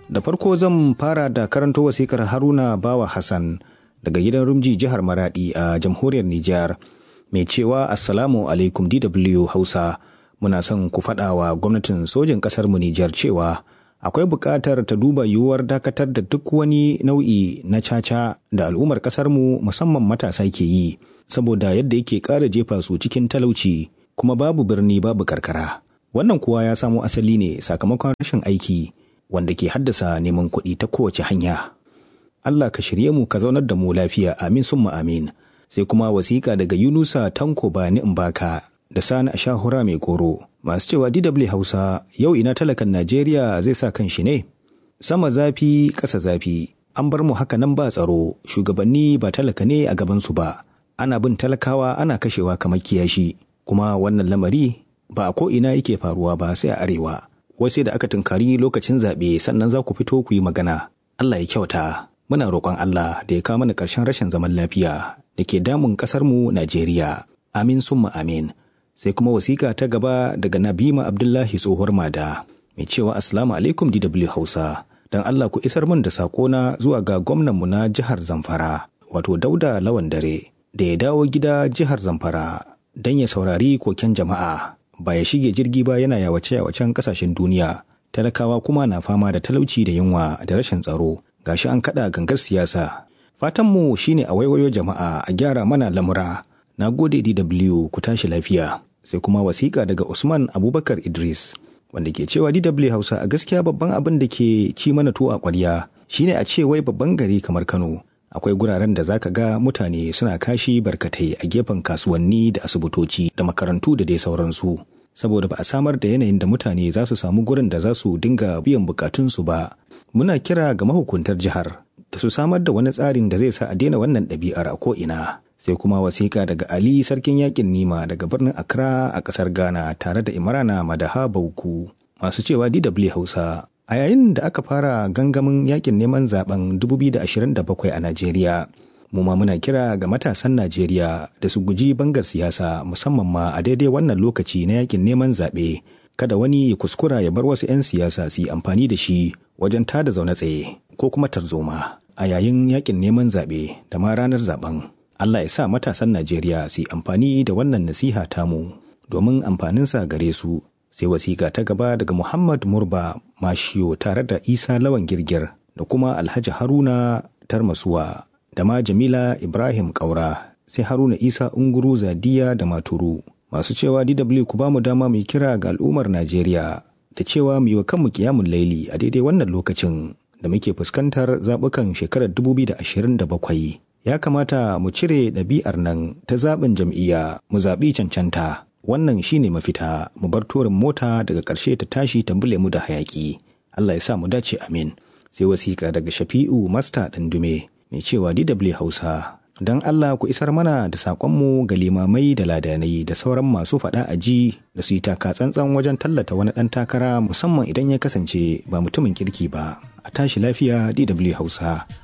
Da farko zan fara da karanto wasikar Haruna Bawa Hassan daga gidan Rumji jihar Maradi a jamhuriyar Nijar mai cewa Assalamu alaikum DW Hausa muna son ku faɗa wa gwamnatin sojin ƙasar mu Nijar cewa akwai buƙatar ta duba yiwuwar dakatar da duk wani nau'i na caca da al'ummar ƙasar mu musamman matasa ke yi saboda yadda yake ƙara jefa su cikin talauci kuma babu birni babu karkara. Wannan kuwa ya samo asali ne sakamakon rashin aiki wanda ke haddasa neman kuɗi ta kowace hanya. Allah ka shirye mu ka zaunar da mu lafiya amin summa amin. Sai kuma wasiƙa daga Yunusa Tanko Bani Mbaka da Sani Ashahura mai goro. Masu cewa DW Hausa yau ina talakan Najeriya zai sa kan shi ne? Sama zafi ƙasa zafi. An bar mu haka nan ba tsaro, shugabanni ba talaka ne a gabansu ba. Ana bin talakawa ana kashewa kamar kiyashi. Kuma wannan lamari ba a ko'ina yake faruwa ba sai a arewa. Wasu da aka tunkari lokacin zaɓe sannan za ku fito ku yi magana. Allah ya kyauta. Muna roƙon Allah da ya kawo mana ƙarshen rashin zaman lafiya da ke damun ƙasarmu Najeriya. Amin summa amin. Sai kuma wasiƙa ta gaba daga Nabima Abdullahi tsohuwar Mada. Mai cewa Assalamu alaikum DW Hausa. Don Allah ku isar min da saƙona zuwa ga gwamnanmu na jihar Zamfara, wato Dauda Lawan Dare, da ya dawo gida jihar Zamfara don ya saurari koken jama'a. Ba ya shige jirgi ba yana yawace-yawacen ƙasashen duniya. Talakawa kuma na fama da talauci da yunwa da rashin tsaro. gashi an kada gangar siyasa fatanmu shine a waiwayo jama'a a gyara mana lamura na gode dw ku tashi lafiya sai kuma wasiƙa daga usman abubakar idris wanda ke cewa dw hausa a gaskiya babban abin da ke ci mana tuwo a ƙwarya shine a ce wai babban gari kamar kano akwai guraren da zaka ga mutane suna kashi barkatai a gefen kasuwanni da asibitoci da makarantu da dai sauransu saboda ba a samar da yanayin da mutane za su samu gurin da za su dinga biyan bukatunsu ba muna kira ga mahukuntar jihar da su samar da wani tsarin da zai sa a daina wannan ɗabi'ar a ko'ina sai kuma wasiƙa daga ali sarkin yakin nima daga birnin accra a ƙasar ghana tare da imrana madaha bauku masu cewa dw hausa a yayin da aka fara gangamin yakin neman zaben 2027 a najeriya mu ma muna kira ga matasan najeriya da su guji bangar siyasa musamman ma a daidai wannan lokaci na yakin neman zaɓe kada wani ya kuskura ya bar wasu 'yan siyasa su yi amfani da shi wajen tada zaune tsaye ko kuma tarzoma a yayin yakin neman zaɓe da ma ranar zaben. Allah ya sa matasan Najeriya su yi amfani da wannan nasiha tamu domin amfaninsa gare su. Sai wasiƙa ta gaba daga Muhammad Murba Mashiyo tare da Isa Lawan Girgir da kuma Alhaji Haruna Tarmasuwa da ma Jamila Ibrahim Kaura sai Haruna Isa Unguru Zadiya da Maturu. Masu cewa DW ku ba mu dama mai kira ga al'ummar Najeriya da cewa mu yi wa kanmu kiyamun laili a daidai wannan lokacin da muke fuskantar zaɓukan shekarar 2027 ya kamata mu cire ɗabi'ar nan ta zaɓin jam'iyya mu zaɓi cancanta wannan shine mafita mu bar torin mota daga ƙarshe ta tashi ta bule mu da hayaƙi Allah ya sa mu dace amin sai wasiƙa daga shafi'u masta ɗandume mai cewa DW Hausa don Allah ku isar mana da saƙonmu ga limamai da ladanai da sauran masu faɗa a ji da su yi taka tsantsan wajen tallata wani ɗan takara musamman idan ya kasance ba mutumin kirki ba a tashi lafiya DW Hausa